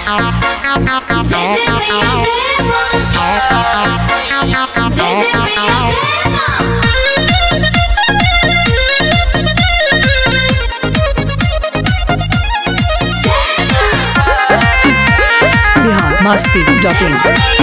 जय जय मैया जय मां जय जय मैया जय मां बिहार मस्ती डॉट इन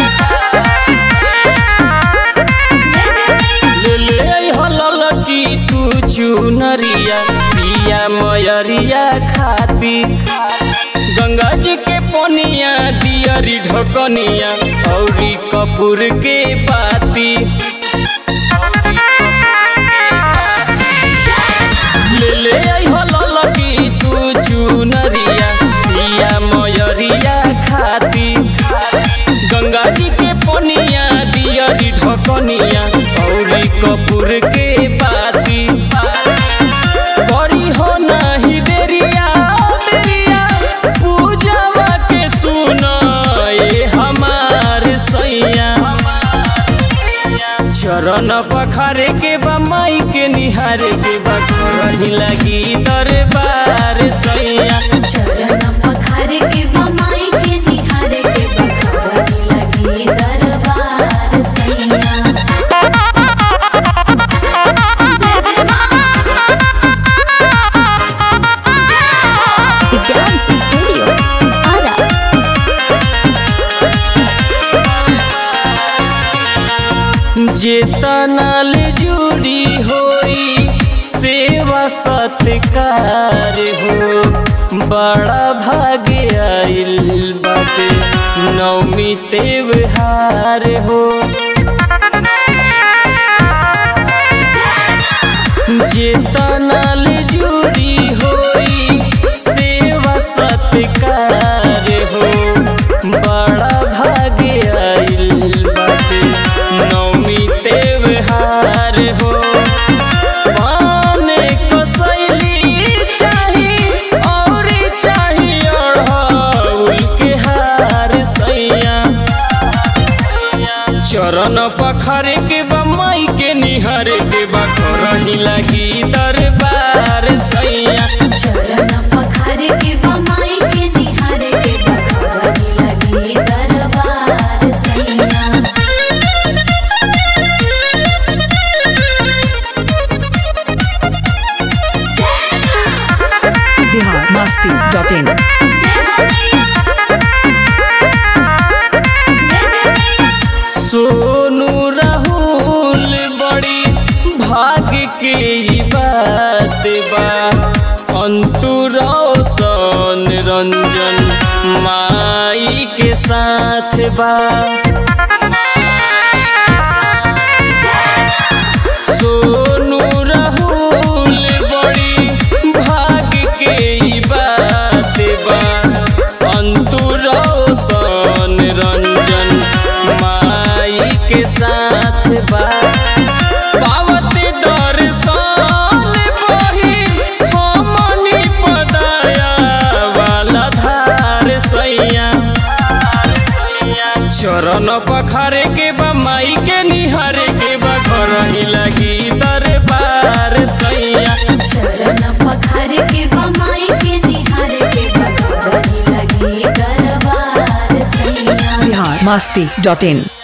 जय जय मैया ले ले हललकी तू चुनरिया पिया मयरिया खाती गंगा जी के पनिया दियरी ढकनिया औरी कपूर के पाती ले ले हललकी तू चुनरिया पिया मयरिया खाती गंगा जी के पनिया दियरी ढकनिया औरी कपूर के बाती करी हो नाही देरिया देरिया पूजवा के सुन ए हमार सैया चरण पखारे के बा माई के निहारे के बा करही लगी दरबार सैया चरण पखारे के बमाई के निहारे के बखारी लगी दरबार सैया जय जय मां डांस स्टूडियो आरा जेतनाल जुड़ी होई सेवा सत्कार हो बड़ा भाग्य आइल बाटे नवमी त्योहार हो जेतनाल जुड़ी होई सेवा सत्कार हो बड़ा भाग्य आइल बाटे नवमी त्योहार हो पाने कसैली चाही और चाही अढ़ौल के हार सैया चरण पखारे के बा माई के निहारे के बा करही लगी दरबार सैया चरण पखारे के बमाई के निहारे के बखारी लगी दरबार सैया बिहार मस्ती डॉट इन जय हो मैया जय जय मैया सोनू राहुल बड़ी भाग्य के ई बात बा अंतु रोशन रंजन माई के साथ बा सोनू राहुल बड़ी भाग्य के ई बात बा अंतु रोशन रंजन माई के साथ बा पावत दर्शन बही हमनी पदाया वाला धार सैया चरण पखारे के बा माई के निहारे के बा करही लगी दरबार सैया चरण पखारे के बमाई के निहारे के बखारी लगी दरबार सैया बिहार मस्ती डॉट इन